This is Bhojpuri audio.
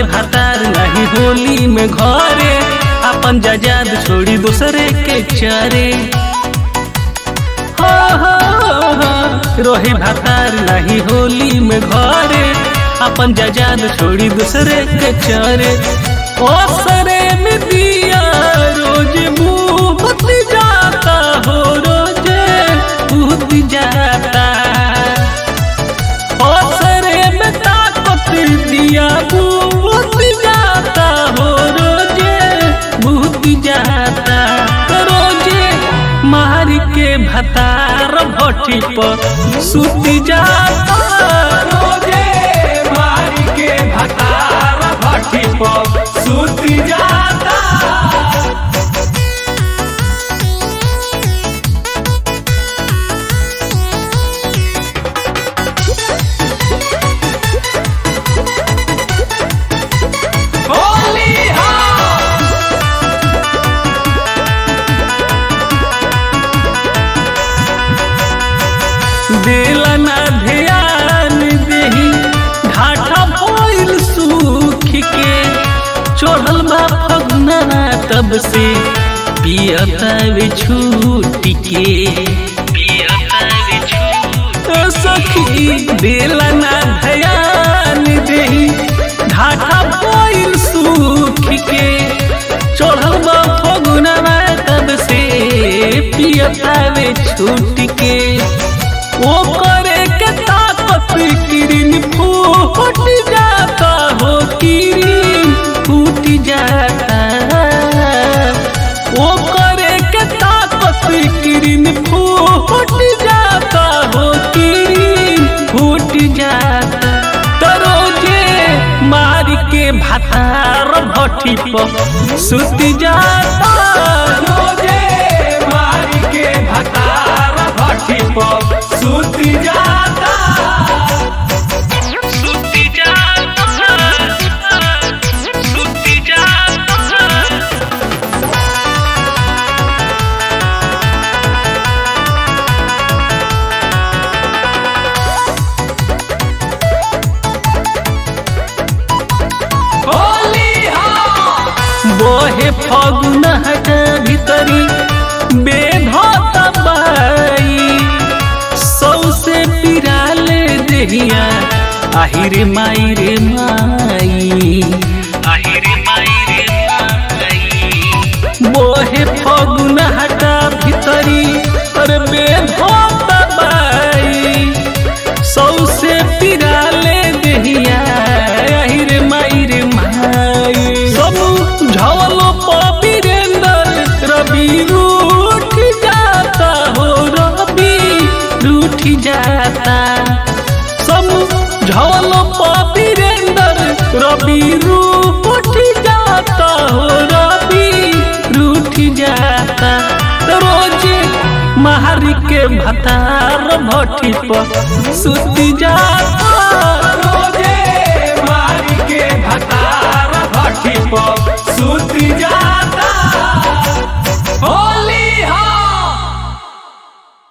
भातार नहीं होली में घरे अपन जजाद छोड़ी दूसरे के चरे हो हो हो रोही भातार नहीं होली में घरे अपन जजाद छोड़ी दूसरे के चरे ओ सरे में दिया रोज मुंह जाता हो रोजे भूत जाता ओ सरे में ताकत दिया भूत जाता हो रोजे भूत जाता रोजे मार के भतार भट्टी पर सुत जाता रोजे मारी के भतार भट्टी पर सुत जाता होली दिला ना ध्यान देही घाटा भइल सुख के चढ़ल बा फगना तब से पियता वे छूट के ओ सखी दिला ना ध्यान देही घाटा भइल सुख के चढ़ल बा फगना तब से पियता वे छूट के वो करे के ताकत किरिन फूट जाता हो किरिन फूट जाता वो करे के ताकत किरिन फूट जाता हो किरिन फूट जाता तरोजे मार के भातार भट्टी पर सुत जाता रोजे मारी के भतार भट्टी पर सुत जाता सुत जाता सुत जाता होली बोहे फगुन हट भीतरी बेधत बाई सौसे पिराले देहिया आहिरे माई रे माई आहिरे माई रे माई बोहे फगुन हट भीतरी अरे बेधत बाई सौसे पिराले देहिया आहिरे माई रे माई सब झवलो पपीरेंदर रवि रूठ जाता हो रवि रूठ जाता सब झवलो पपीरेंदर रवि रूठ जाता हो रवि रूठ जाता रोजे मारी के भतार भट्टी पर सुत जाता रोजे मारी के भतार भट्टी पर सुत जाता